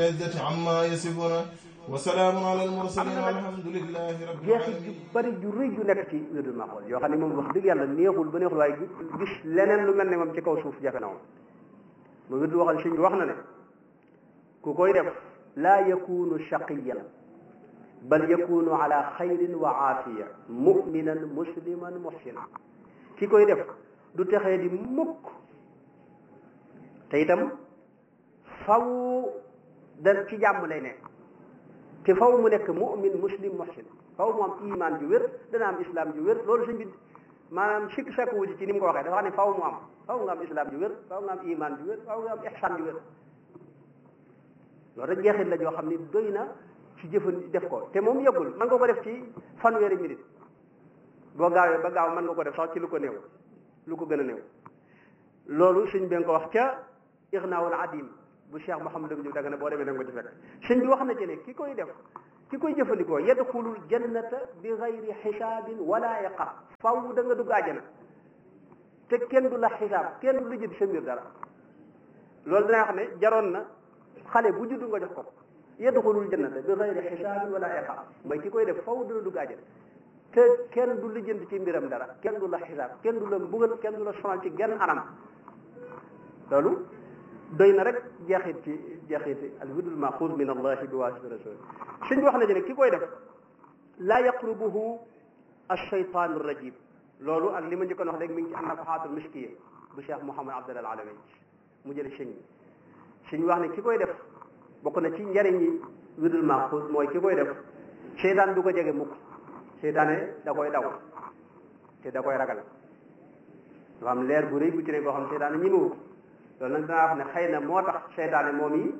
العزة عما يصفون وسلام على المرسلين والحمد لله رب jeexit ju العالمين bari ju rëy ju nekk ci wirdul maxuus yoo xam ne moom wax dëgg yàlla neexul ba neexul waaye gis leneen lu mel ne moom ci kaw suuf jafe na moom mu wirdu waxal sëñ bi wax na ne ku koy def laa yakunu shaqiyan bal yakunu ala xayrin wa aafiya muminan musliman muhsinan ki koy def du texee di mukk te itam faw da ci jàmm lay nekk te faw mu nekk mu'min muslim muhsin faw mu am iman ju wér dana am islam ju wér loolu sëñ bi maanaam sikk sakk wu ci ci ni mu ko waxee dafa xam ne faw mu am faw nga am islam ju wér faw nga am iman ju wér faw nga am ihsan ju wér loolu rek jeexit la joo xam ne doy na ci jëfan def ko te moom yëggul mën nga ko def ci fanweeri minute boo gaawee ba gaaw mën nga ko def sax ci lu ko néew lu ko gën a néew loolu sëñ bi nga ko wax ca Ignaawul Adim bu Cheikh Mouhamadou Ndiou Dagana boo demee da nga ko ci fekk sëñ bi wax na ci ne ki koy def ki koy jëfandikoo yadxulul jannata bi gayri xisaabin wala iqaab faw da nga dugg àjjana te kenn du la xisaab kenn du la jënd sa mbir dara loolu danaa wax ne jaroon na xale bu juddu nga jox ko yadxulul jannata bi gayri xisaabin wala iqaab mooy ki koy def faw dana dugg àjjana te kenn du la jënd ci mbiram dara kenn du la xisaab kenn du la mbugal kenn du la sonal ci genn anam loolu doy na rek jeexit ci jeexiti al wirdul maxuud min allahi bi waasiti rasul suñ wax na ci ne ki koy def laa yaqrubuhu alcheytan rajim loolu ak li ma njëkkoon wax léegi mi ngi ci annafaxaatul miskiya bu cheikh mouhamad abdalal alawi mu jële sëñ bi suñ wax ne ki koy def bokk na ci njariñi wirdul maxuud mooy ki koy def seytaan du ko jege mukk seytaane da koy daw te da koy ragal dafa am leer bu rëy bu ci ne boo xam seytaane ñi mu loolu nag danaa wax ne xëy na moo tax seytaane moom yi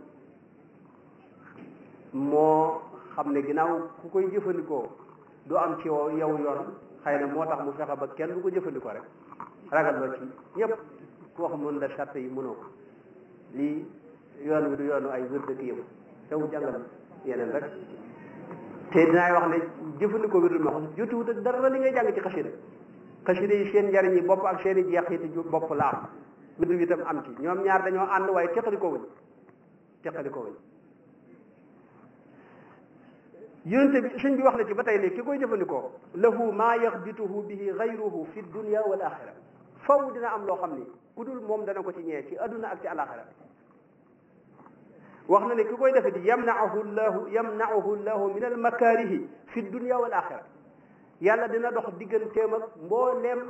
moo xam ne ginnaaw ku koy jëfandikoo du am ci yow yoon xëy na moo tax mu fexe ba kenn du ko jëfandikoo rek ragal loo ci ñëpp ku wax mën la sart yi mënoo ko lii yoon wi du yoonu ay wér dëkk yëpp tew jàngal yeneen rek te dinaay wax ne jëfandikoo wirdul maxuus jotuwut ak dara li ngay jàng ci xasida xasida yi seen njariñ yi bopp ak seen i jeexiti bopp la am wirdu bi itam am ci ñoom ñaar dañoo ànd waaye teqali ko wuñ teqali ko wuñ yonente bi sëñ bi wax na ci ba tey ne ki koy jëfandikoo lahu maa yaxbituhu bihi gayruhu fi dunia wal axira faw dina am loo xam ni ku dul moom dana ko ci ñee ci adduna ak ci alaxira wax na ne ki koy defe di yamnaahu llahu yamnaahu llahu min al makarihi fi dunia wal axira yàlla dina dox digganteem ak mbooleem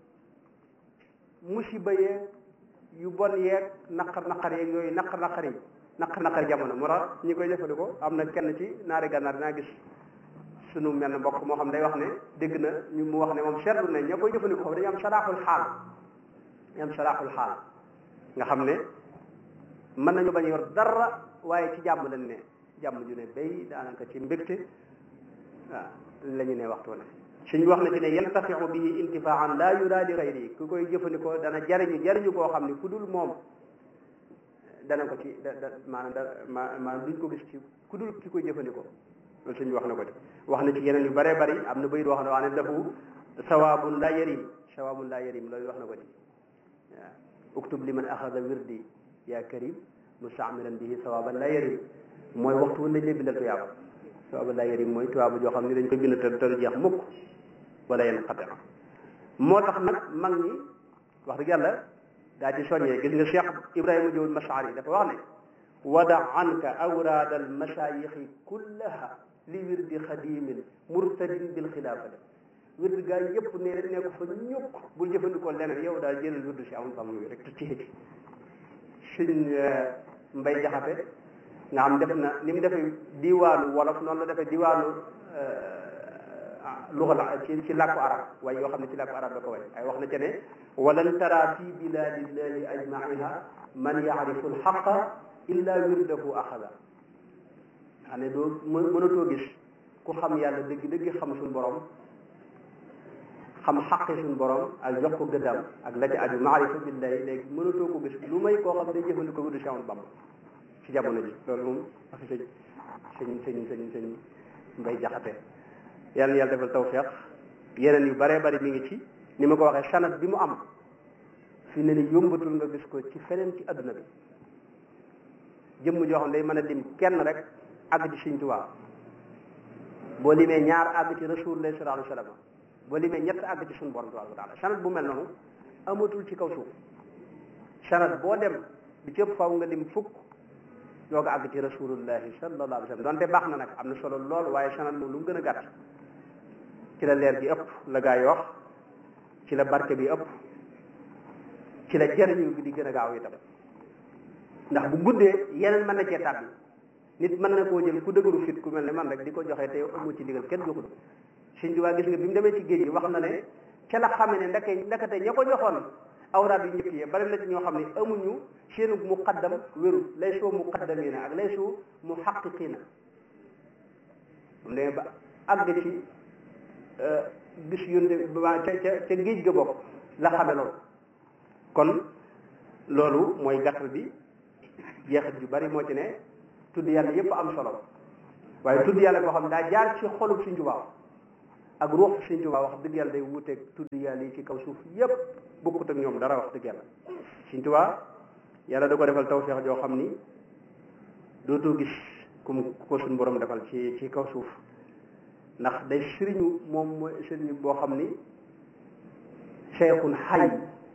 musiba yeeg yu bon yeeg naqar naqar yeeg yooyu naqar naqar yi naqar naqar jamono moo tax ñi koy jëfandikoo am na kenn ci naari gànnaar dinaa gis sunu mel na mbokk moo xam day wax ne dégg na ñu mu wax ne moom seetlu ne ña koy jëfandikoo dañu am saraaxul xaal dañu am saraaxul xaal nga xam ne mën nañu bañ yor dara waaye ci jàmm lañ ne jàmm ju ne bay daanaka ci mbégte waaw la ñu ne waxtu ne suñ wax na ci ne yantafiu bihi intifaan laa yura li gayri ku koy jëfandikoo dana jariñu jariñu koo xam ne ku dul moom dana ko ci da da maanaam da ma maanaam duñ ko gis ci ku dul ki koy jëfandikoo loolu suñ wax na ko ci wax na ci yeneen yu bëree bëri am na bayit wax na wax ne lahu sawaabun laa yarim sawaabun laa yarim loolu wax na ko ci waaw uktub liman axada wirdi yaa karim mustaamilan bihi sawaaban laa yarim mooy waxtu wu nañ lay bindal tuyaaba sawaaban laa yarim mooy tuyaaba joo xam ne dañ koy bind te te du jeex mukk wala yenn xate moo tax nag mag ñi wax dëgg yàlla daa ci soññee gis nga Cheikh Ibrahima Diop Mashaari dafa wax ne wada anka awraada al masayixi kullaha li wirdi xadimin murtadin bil xilaafati wirdi gaa yëpp ne ne ko fa ñukk bul jëfandikoo leneen yow daal jëlal wirdu si amul fam wi rek te ci suñ mbay jaxate nga xam def na ni mu defee diwaanu wolof noonu la defee diwaanu luga la ci ci làkku arab waaye yoo xam ne ci làkku arab la ko way ay wax na ca ne walan tara fi biladillahi ajmaiha man yaarifu alxaqa illa wirdahu axada xam ne doo mënatoo gis ku xam yàlla dëgg dëgg xam suñ borom xam xaqi suñ borom ak jox ko gëddam ak la ci aju maarifa billahi léegi mënatoo ko gis lu may koo xam ne day jëfandikoo wirdu Cheikh Ahmadou Bamba ci jamono ji loolu moom waxi sëñ sëñ sëñ sëñ sëñ mbay jaxate yàlla na yàlla defal tawfeex yeneen yu baree bari mi ngi ci ni ma ko waxee sanat bi mu am fi ne ni yombatul nga gis ko ci feneen ci adduna bi jëmm joo xam day mën a lim kenn rek àgg ci Sëriñ Tuubaa boo limee ñaar àgg ci Rasulullah sallallahu alayhi wa sallam boo limee ñett àgg ci suñu borom tabaaraka wa taala sanad bu mel noonu amatul ci kaw suuf sanad boo dem di ci ëpp faw nga lim fukk doog a àgg ci rasulullahi sallallahu alayhi wa sallam donte baax na nag am na solo lool waaye sanad moom lu mu gën a gàtt ci la leer gi ëpp la gaa yi wax ci la barke bi ëpp ci la jëriñu bi di gën a gaaw itam ndax bu guddee yeneen mën na cee tàbbi nit mën na koo jël ku dëgëru fit ku mel ne man rek di ko joxe te amu ci ndigal kenn joxul Sëñ Tuubaa gis nga bi mu demee ci géej gi wax na ne ca la xame ne ndeke ndekete ña ko joxoon awraat yu njëkk yi bari na ci ñoo xam ne amuñu seenu muqaddam wéru lay soo muqaddamina ak lay soo muhaqqiqina mu demee ba àgg ci gis yónde ba ca ca ca géej ga bokk la xame loolu kon loolu mooy gàttal bi jeexit ju bari moo ci ne tudd yàlla yépp am solo waaye tudd yàlla boo xam ne daa jaar ci xolub Sëñ Tuubaa ak ruux Sëñ Tuubaa wax dëgg yàlla day wuuteeg tudd yàlla yi ci kaw suuf yépp bokkut ak ñoom dara wax dëgg yàlla Sëñ Tuubaa yàlla da ko defal tawfeex joo xam ni dootoo gis kum ko suñ borom defal ci ci kaw suuf ndax day sëriñu moom mooy sëriñu boo xam ni cheikhun xay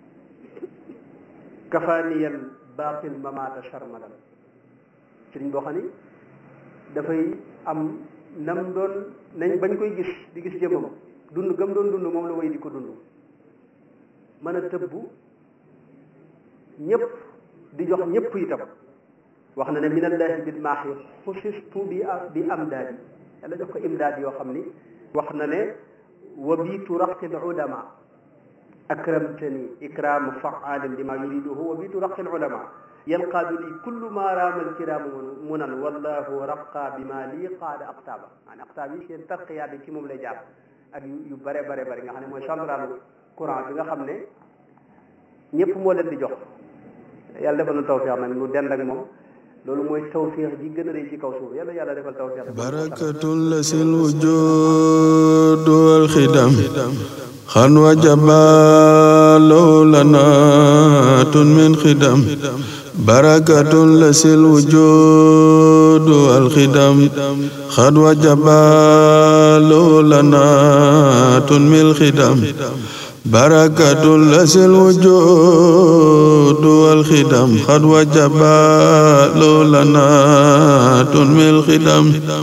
kafaaniyal baatil mamaata sharmadan sëriñ boo xam ni dafay am nam doon nañ bañ koy gis di gis jëmmam dund gëm doon dund moom la way di ko dund mën a tëbbu ñëpp di jox ñëpp itam wax na ne minallahi bil maaxi xusistu bi bi amdaadi yàlla jox ko imdaad yoo xam ni wax na ne wa biitu raqil ulama akramtani ikraamu faalin lima yuriduhu wa biitu raqil ulama yanqaadu li kullu ma raama alkiraamu munan wallahu raqa bi ma lii qaada aqtaaba maanaam aqtaab yi seen tarqiyaat yi ci moom lay jaar ak yu bare bare bare nga xam ne mooy central courant bi nga xam ne ñëpp moo leen di jox yàlla defal na tawfiix nag nu dend ak moom loolu mooy tawfiix ji gën a rëy ci kaw suuf yàlla yàlla defal tawfiix barakatun la sil wujud wal xidam xan wa jabalo lanatun min xidam barakatun la sil wujud wal xidam xan wa jabalo lanatun min xidam بركة لسي الوجود والخدم قد وجب لنا من الخدم